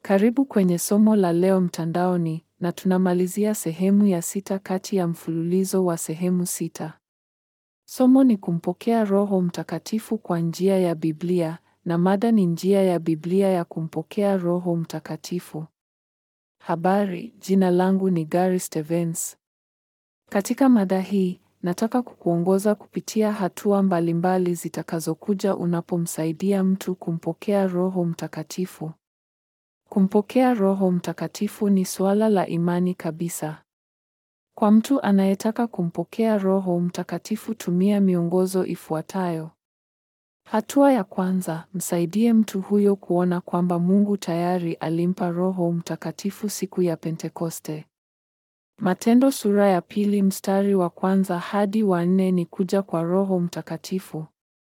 Karibu kwenye somo la leo mtandaoni na tunamalizia sehemu ya sita kati ya mfululizo wa sehemu sita. Somo ni kumpokea Roho Mtakatifu kwa njia ya Biblia na mada ni njia ya Biblia ya kumpokea Roho Mtakatifu. Habari, jina langu ni Gary Stevens. Katika mada hii, nataka kukuongoza kupitia hatua mbalimbali zitakazokuja unapomsaidia mtu kumpokea Roho Mtakatifu. Kumpokea Roho Mtakatifu ni suala la imani kabisa. Kwa mtu anayetaka kumpokea Roho Mtakatifu, tumia miongozo ifuatayo. Hatua ya kwanza, msaidie mtu huyo kuona kwamba Mungu tayari alimpa Roho Mtakatifu siku ya Pentekoste. Matendo sura ya pili mstari wa kwanza hadi wa nne ni kuja kwa Roho Mtakatifu.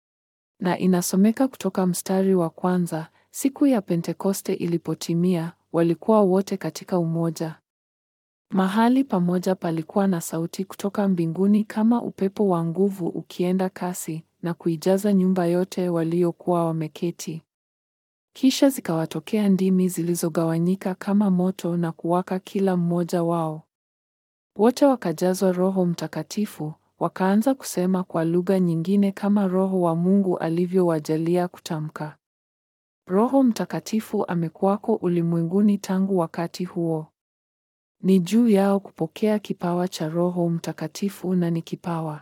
Na inasomeka kutoka mstari wa kwanza, siku ya Pentekoste ilipotimia, walikuwa wote katika umoja. Mahali pamoja palikuwa na sauti kutoka mbinguni kama upepo wa nguvu ukienda kasi na kuijaza nyumba yote waliokuwa wameketi. Kisha zikawatokea ndimi zilizogawanyika kama moto na kuwaka kila mmoja wao. Wote wakajazwa Roho Mtakatifu, wakaanza kusema kwa lugha nyingine kama Roho wa Mungu alivyowajalia kutamka. Roho Mtakatifu amekuwako ulimwenguni tangu wakati huo. Ni juu yao kupokea kipawa cha Roho Mtakatifu na ni kipawa.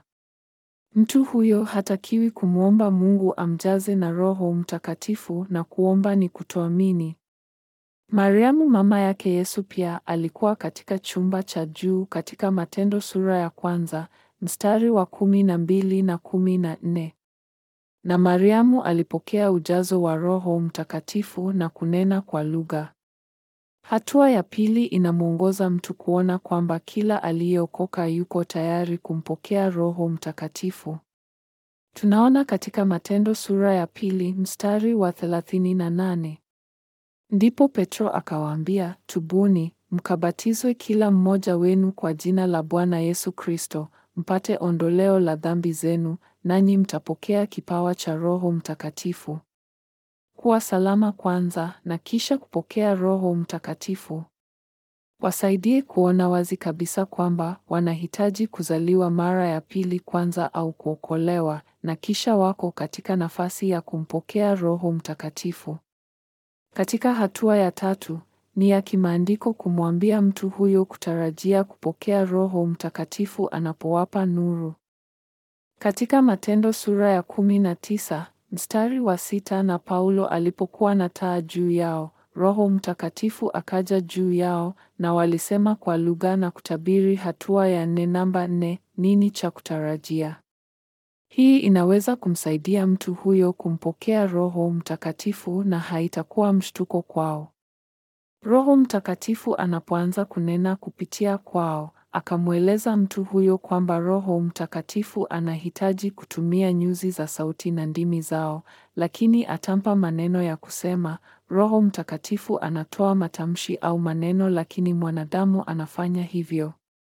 Mtu huyo hatakiwi kumwomba Mungu amjaze na Roho Mtakatifu na kuomba ni kutoamini. Mariamu mama yake Yesu pia alikuwa katika chumba cha juu katika Matendo sura ya kwanza mstari wa kumi na mbili na kumi na nne. Na Mariamu alipokea ujazo wa Roho Mtakatifu na kunena kwa lugha. Hatua ya pili inamwongoza mtu kuona kwamba kila aliyeokoka yuko tayari kumpokea Roho Mtakatifu. Tunaona katika Matendo sura ya pili mstari wa 38. Ndipo Petro akawaambia, tubuni, mkabatizwe kila mmoja wenu kwa jina la Bwana Yesu Kristo, mpate ondoleo la dhambi zenu, nanyi mtapokea kipawa cha Roho Mtakatifu. Kuwa salama kwanza na kisha kupokea Roho Mtakatifu. Wasaidie kuona wazi kabisa kwamba wanahitaji kuzaliwa mara ya pili kwanza au kuokolewa na kisha wako katika nafasi ya kumpokea Roho Mtakatifu. Katika hatua ya tatu, ni ya kimaandiko kumwambia mtu huyo kutarajia kupokea Roho Mtakatifu anapowapa nuru. Katika Matendo sura ya kumi na tisa mstari wa sita na Paulo alipokuwa na taa juu yao, Roho Mtakatifu akaja juu yao na walisema kwa lugha na kutabiri. Hatua ya nne namba nne, nini cha kutarajia? Hii inaweza kumsaidia mtu huyo kumpokea Roho Mtakatifu na haitakuwa mshtuko kwao. Roho Mtakatifu anapoanza kunena kupitia kwao, akamweleza mtu huyo kwamba Roho Mtakatifu anahitaji kutumia nyuzi za sauti na ndimi zao, lakini atampa maneno ya kusema. Roho Mtakatifu anatoa matamshi au maneno, lakini mwanadamu anafanya hivyo.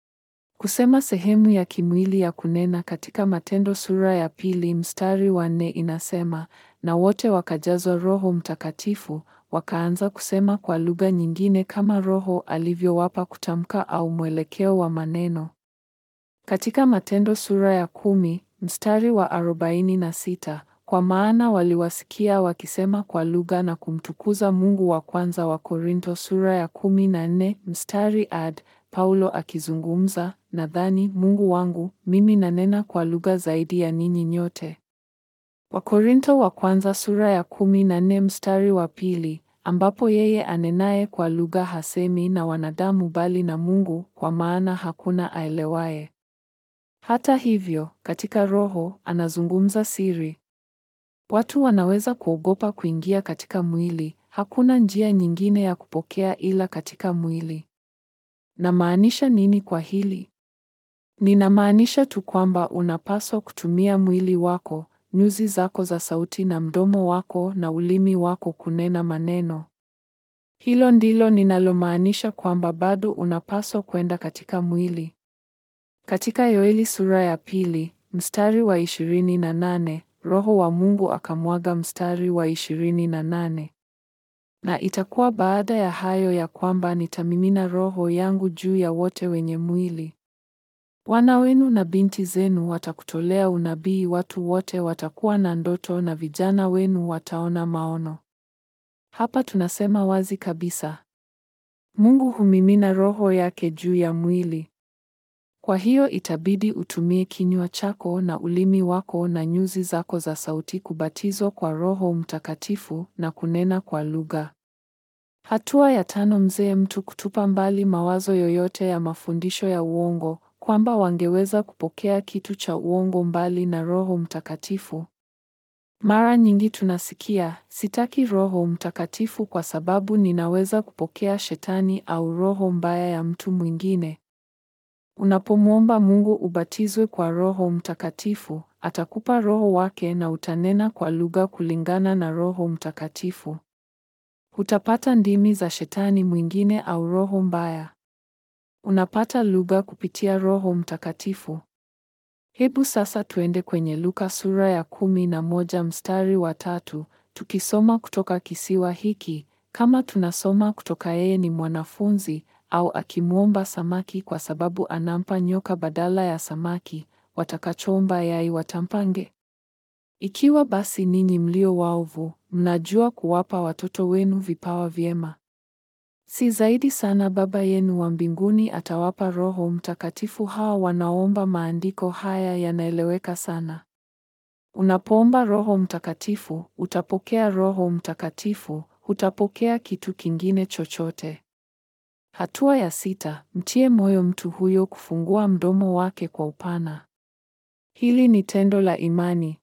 Kusema sehemu ya kimwili ya kunena katika Matendo sura ya pili mstari wa nne inasema, na wote wakajazwa Roho Mtakatifu, wakaanza kusema kwa lugha nyingine kama Roho alivyowapa kutamka au mwelekeo wa maneno. Katika Matendo sura ya kumi mstari wa arobaini na sita kwa maana waliwasikia wakisema kwa lugha na kumtukuza Mungu. Wa kwanza wa Korinto sura ya kumi na nne mstari ad Paulo akizungumza, nadhani Mungu wangu, mimi nanena kwa lugha zaidi ya ninyi nyote. Wakorinto wa kwanza sura ya kumi na nne mstari wa pili ambapo yeye anenaye kwa lugha hasemi na wanadamu bali na Mungu, kwa maana hakuna aelewaye. Hata hivyo, katika Roho anazungumza siri. Watu wanaweza kuogopa kuingia katika mwili. Hakuna njia nyingine ya kupokea ila katika mwili. Namaanisha nini kwa hili? Ninamaanisha tu kwamba unapaswa kutumia mwili wako, nyuzi zako za sauti na mdomo wako na ulimi wako kunena maneno. Hilo ndilo ninalomaanisha kwamba bado unapaswa kwenda katika mwili. Katika Yoeli sura ya pili, mstari wa ishirini na nane, Roho wa Mungu akamwaga mstari wa ishirini na nane. Na itakuwa baada ya hayo ya kwamba nitamimina Roho yangu juu ya wote wenye mwili. Wana wenu na binti zenu watakutolea unabii, watu wote watakuwa na ndoto, na vijana wenu wataona maono. Hapa tunasema wazi kabisa, Mungu humimina Roho yake juu ya mwili. Kwa hiyo itabidi utumie kinywa chako na ulimi wako na nyuzi zako za sauti kubatizwa kwa Roho Mtakatifu na kunena kwa lugha. Hatua ya tano, mzee mtu kutupa mbali mawazo yoyote ya mafundisho ya uongo kwamba wangeweza kupokea kitu cha uongo mbali na Roho Mtakatifu. Mara nyingi tunasikia, sitaki Roho Mtakatifu kwa sababu ninaweza kupokea shetani au roho mbaya ya mtu mwingine. Unapomwomba Mungu ubatizwe kwa Roho Mtakatifu, atakupa Roho wake na utanena kwa lugha kulingana na Roho Mtakatifu. Hutapata ndimi za shetani mwingine au roho mbaya. Unapata lugha kupitia Roho Mtakatifu. Hebu sasa tuende kwenye Luka sura ya kumi na moja mstari wa tatu, tukisoma kutoka kisiwa hiki, kama tunasoma kutoka yeye ni mwanafunzi au akimwomba samaki kwa sababu anampa nyoka badala ya samaki, watakachoomba yai watampange. Ikiwa basi ninyi mlio waovu, mnajua kuwapa watoto wenu vipawa vyema, si zaidi sana Baba yenu wa mbinguni atawapa Roho Mtakatifu hao wanaomba. Maandiko haya yanaeleweka sana. Unapoomba Roho Mtakatifu, utapokea Roho Mtakatifu, hutapokea kitu kingine chochote. Hatua ya sita, mtie moyo mtu huyo kufungua mdomo wake kwa upana. Hili ni tendo la imani.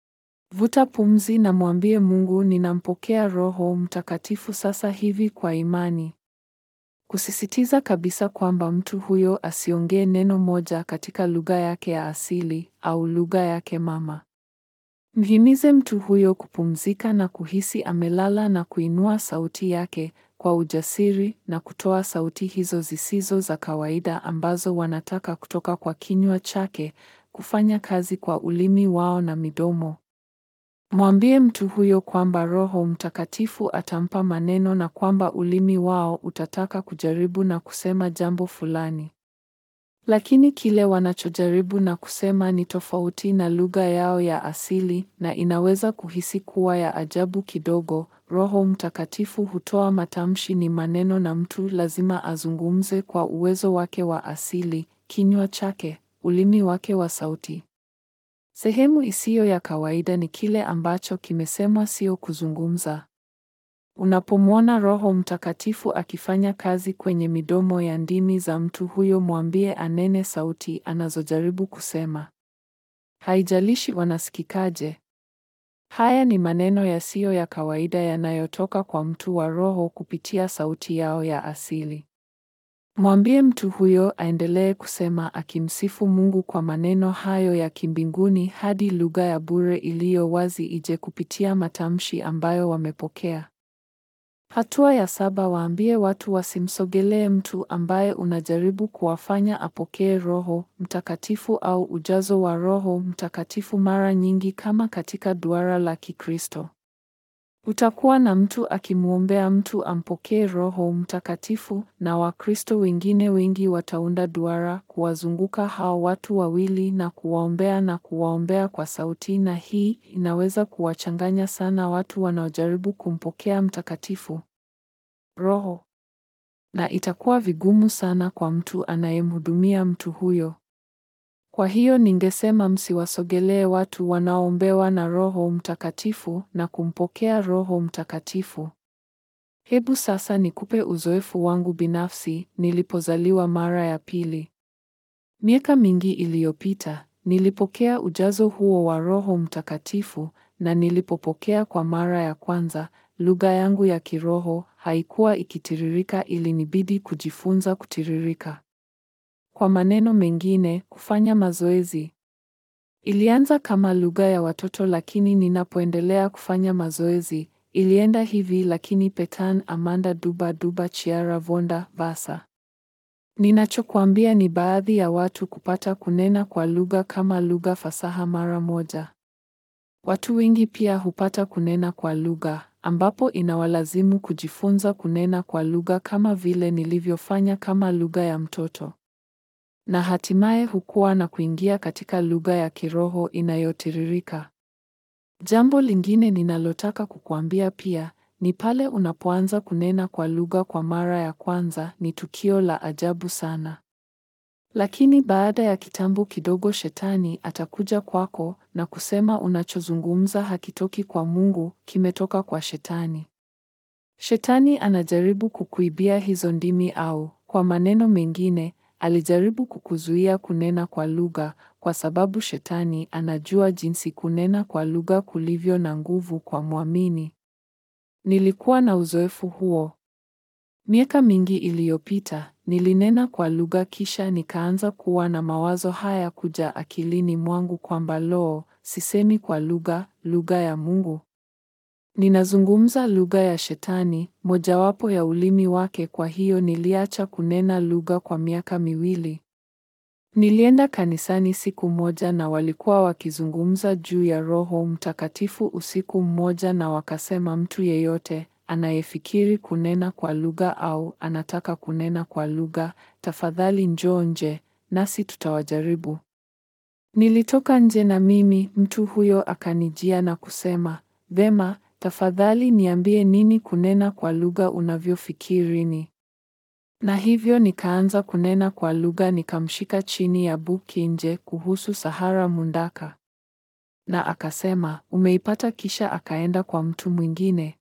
Vuta pumzi na mwambie Mungu, ninampokea Roho Mtakatifu sasa hivi kwa imani. Kusisitiza kabisa kwamba mtu huyo asiongee neno moja katika lugha yake ya asili au lugha yake mama. Mhimize mtu huyo kupumzika na kuhisi amelala na kuinua sauti yake kwa ujasiri na kutoa sauti hizo zisizo za kawaida ambazo wanataka kutoka kwa kinywa chake kufanya kazi kwa ulimi wao na midomo. Mwambie mtu huyo kwamba Roho Mtakatifu atampa maneno na kwamba ulimi wao utataka kujaribu na kusema jambo fulani. Lakini kile wanachojaribu na kusema ni tofauti na lugha yao ya asili na inaweza kuhisi kuwa ya ajabu kidogo. Roho Mtakatifu hutoa matamshi ni maneno na mtu lazima azungumze kwa uwezo wake wa asili, kinywa chake, ulimi wake wa sauti. Sehemu isiyo ya kawaida ni kile ambacho kimesemwa, sio kuzungumza. Unapomwona Roho Mtakatifu akifanya kazi kwenye midomo ya ndimi za mtu huyo, mwambie anene sauti anazojaribu kusema. Haijalishi wanasikikaje. Haya ni maneno yasiyo ya kawaida yanayotoka kwa mtu wa Roho kupitia sauti yao ya asili. Mwambie mtu huyo aendelee kusema akimsifu Mungu kwa maneno hayo ya kimbinguni hadi lugha ya bure iliyo wazi ije kupitia matamshi ambayo wamepokea. Hatua ya saba, waambie watu wasimsogelee mtu ambaye unajaribu kuwafanya apokee Roho Mtakatifu au ujazo wa Roho Mtakatifu mara nyingi kama katika duara la Kikristo. Utakuwa na mtu akimwombea mtu ampokee Roho Mtakatifu na Wakristo wengine wengi wataunda duara kuwazunguka hao watu wawili na kuwaombea na kuwaombea kwa sauti na hii inaweza kuwachanganya sana watu wanaojaribu kumpokea mtakatifu Roho. Na itakuwa vigumu sana kwa mtu anayemhudumia mtu huyo. Kwa hiyo ningesema msiwasogelee watu wanaoombewa na Roho Mtakatifu na kumpokea Roho Mtakatifu. Hebu sasa nikupe uzoefu wangu binafsi nilipozaliwa mara ya pili. Miaka mingi iliyopita, nilipokea ujazo huo wa Roho Mtakatifu na nilipopokea kwa mara ya kwanza, lugha yangu ya kiroho haikuwa ikitiririka, ilinibidi kujifunza kutiririka. Kwa maneno mengine, kufanya mazoezi. Ilianza kama lugha ya watoto lakini ninapoendelea kufanya mazoezi, ilienda hivi lakini Petan Amanda Duba Duba Chiara Vonda Vasa. Ninachokuambia ni baadhi ya watu kupata kunena kwa lugha kama lugha fasaha mara moja. Watu wengi pia hupata kunena kwa lugha ambapo inawalazimu kujifunza kunena kwa lugha kama vile nilivyofanya kama lugha ya mtoto. Na hatimaye hukua na kuingia katika lugha ya kiroho inayotiririka. Jambo lingine ninalotaka kukuambia pia ni pale unapoanza kunena kwa lugha kwa mara ya kwanza, ni tukio la ajabu sana. Lakini baada ya kitambo kidogo, shetani atakuja kwako na kusema unachozungumza hakitoki kwa Mungu, kimetoka kwa shetani. Shetani anajaribu kukuibia hizo ndimi, au kwa maneno mengine, alijaribu kukuzuia kunena kwa lugha, kwa sababu shetani anajua jinsi kunena kwa lugha kulivyo na nguvu kwa mwamini. Nilikuwa na uzoefu huo. Miaka mingi iliyopita, nilinena kwa lugha kisha nikaanza kuwa na mawazo haya kuja akilini mwangu kwamba loo, sisemi kwa lugha, lugha ya Mungu. Ninazungumza lugha ya shetani, mojawapo ya ulimi wake kwa hiyo niliacha kunena lugha kwa miaka miwili. Nilienda kanisani siku moja na walikuwa wakizungumza juu ya Roho Mtakatifu usiku mmoja na wakasema mtu yeyote anayefikiri kunena kwa lugha au anataka kunena kwa lugha, tafadhali njoo nje, nasi tutawajaribu. Nilitoka nje na mimi, mtu huyo akanijia na kusema, Vema, tafadhali niambie nini kunena kwa lugha unavyofikiri ni. Na hivyo nikaanza kunena kwa lugha nikamshika chini ya buki nje kuhusu Sahara Mundaka. Na akasema, umeipata kisha akaenda kwa mtu mwingine.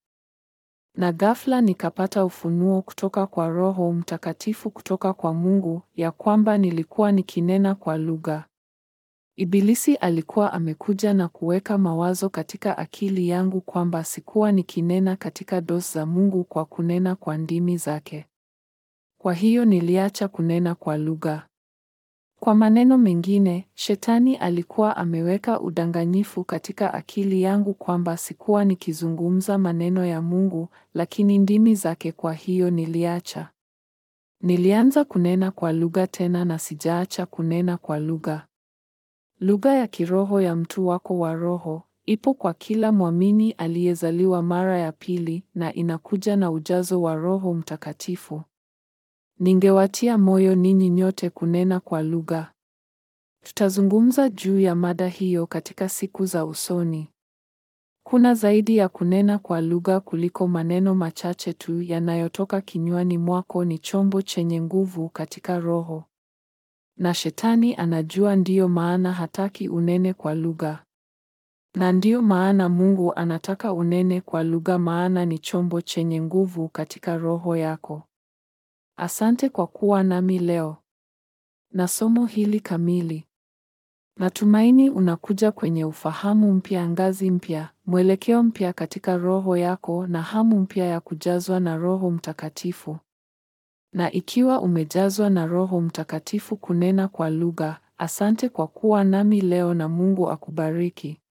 Na ghafla nikapata ufunuo kutoka kwa Roho Mtakatifu kutoka kwa Mungu ya kwamba nilikuwa nikinena kwa lugha. Ibilisi alikuwa amekuja na kuweka mawazo katika akili yangu kwamba sikuwa nikinena katika dosi za Mungu kwa kunena kwa ndimi zake. Kwa hiyo niliacha kunena kwa lugha. Kwa maneno mengine, shetani alikuwa ameweka udanganyifu katika akili yangu kwamba sikuwa nikizungumza maneno ya Mungu, lakini ndimi zake. Kwa hiyo niliacha. Nilianza kunena kwa lugha tena na sijaacha kunena kwa lugha. Lugha ya kiroho ya mtu wako wa roho ipo kwa kila mwamini aliyezaliwa mara ya pili na inakuja na ujazo wa Roho Mtakatifu. Ningewatia moyo ninyi nyote kunena kwa lugha. Tutazungumza juu ya mada hiyo katika siku za usoni. Kuna zaidi ya kunena kwa lugha kuliko maneno machache tu yanayotoka kinywani mwako. Ni chombo chenye nguvu katika roho, na shetani anajua, ndiyo maana hataki unene kwa lugha, na ndiyo maana Mungu anataka unene kwa lugha, maana ni chombo chenye nguvu katika roho yako. Asante kwa kuwa nami leo na somo hili kamili. Natumaini unakuja kwenye ufahamu mpya, ngazi mpya, mwelekeo mpya katika roho yako na hamu mpya ya kujazwa na Roho Mtakatifu. Na ikiwa umejazwa na Roho Mtakatifu kunena kwa lugha, asante kwa kuwa nami leo na Mungu akubariki.